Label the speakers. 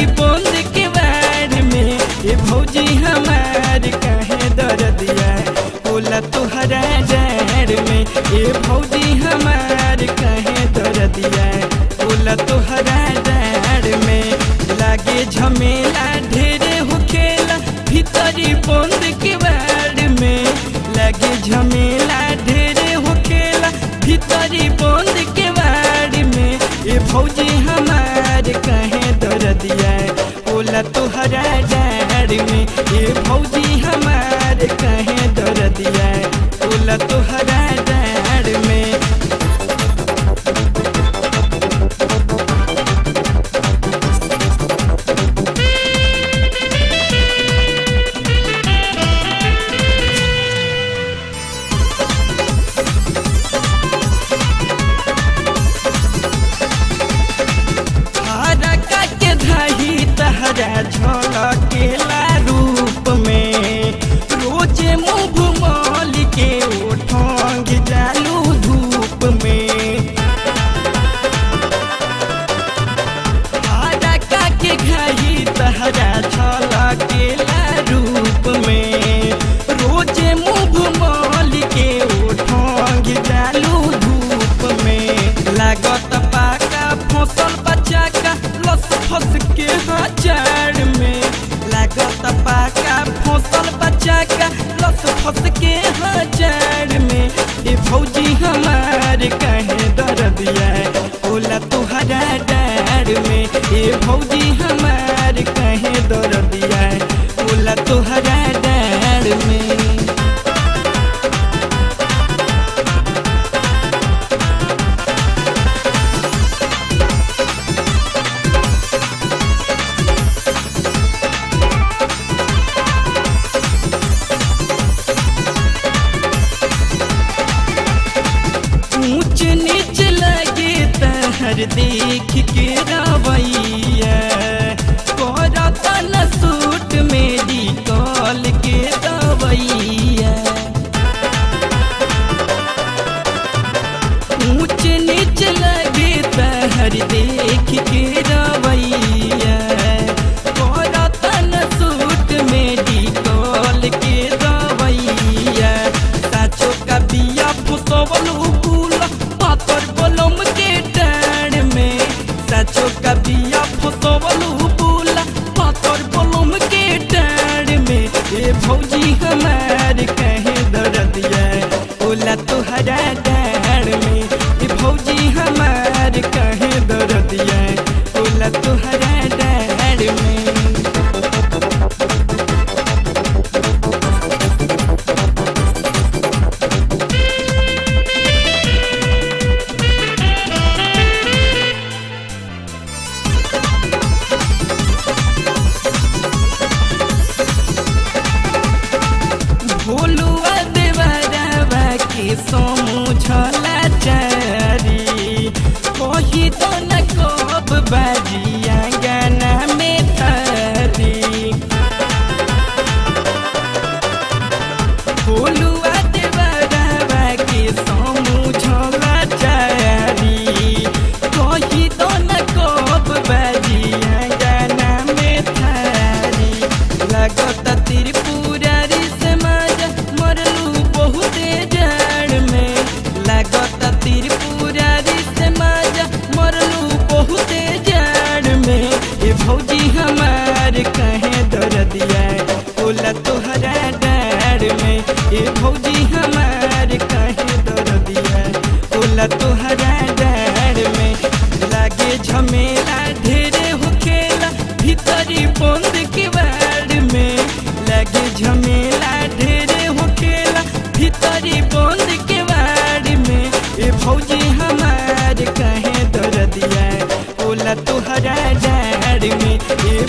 Speaker 1: बंद के बाड़ में ए भौजी हमार कहे दर्दिया होला तुहरा डार में ए भौजी हमार कहे दर्दिया होला तुहरा डार में लागे झमेला ढेरे होखेला भीतरी बंद के बाड़ में लागे झमेला ढेरे होखेला भीतरी बंद के बाड़ में ए भौजी हमार कहे दर्दिया होला तुहरा डार में ए भौजी हमार कहे दर्दिया होला तुहरा डार में हरा के धाही तहरा झलकेला रूप में रोजे मुँह मल के ओठंग जालू धूप में हरा के घाही तहरा झलकेला रूप में रोजे मुँह मल के ओठंग जालू धूप में लागत पाका फसल बचा का लस फस के हजार में लागत पाका फसल बचा का लस फस के हजार में ए भौजी हमार कहे दर्दिया होला तुहरा डार में ए भौजी हमार कहे दर्दिया होला तुहरा डार में ऊंच नीच लगे तहर देख के रवैया करत न सूट मेरी कॉल के दवैया ऊंच नीच लगे तहर देख के रवैया करत न सूट मेरी कॉल के दवैया साचो का बिया फुसवल उकुल पातर बलम के डाड़ में साचो का बिया फुसवल उकुल पातर बलम के डाड़ में ए भौजी हमार कहे दर्दिया ओला तुहरा डाड़ में ए भौजी हमार कहे दर्दिया ओला तुहरा डाड़ में भोलुआ देवरवा के समझला चारी कही तो न कब बाजिया गाना में थारी भोलुआ देवरवा के समझला चारी कही तो न कब बाजिया गाना में थारी लागत त्रिपुरारी समाज मरलू बहुते जाड़ में लागत त्रिपुरारी समाज मरलू बहुते जाड़ में ए भौजी हमार कहे दर्दिया ओला तोहरा डार में ए भौजी हमार कहे दर्दिया ओला तोहरा डार में लागे झमेला ढेरे होखेला भीतरी बंद के बाड़ में लागे झमेला ढेरे होखेला भीतरी बंद के बाड़ में ए भौजी हमार कहे दर्दिया ओला तुहरा डार में ए